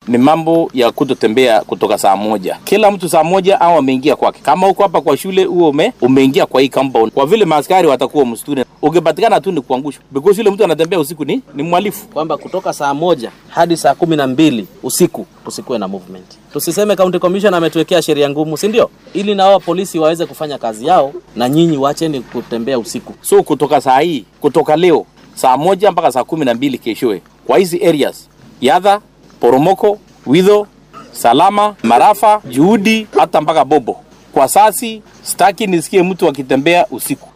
ni mambo ya kutotembea kutoka saa moja. Kila mtu saa moja au ameingia kwake. Kama uko hapa kwa shule huo ume, umeingia kwa hii compound, kwa vile maaskari watakuwa msituni, ukipatikana tu ni kuangushwa, because yule mtu anatembea usiku ni ni mhalifu. kwamba kutoka saa moja hadi saa kumi na mbili usiku tusikuwe na movement. Tusiseme county commission ametuwekea sheria ngumu, si ndio? Ili na wao polisi waweze kufanya kazi yao, na nyinyi wacheni kutembea usiku. So kutoka saa hii, kutoka leo saa moja mpaka saa kumi na mbili keshoe kwa hizi areas Yadha, Poromoko, Widho, Salama, Marafa, Juhudi hata mpaka Bobo. Kwa sasi sitaki nisikie mtu akitembea usiku.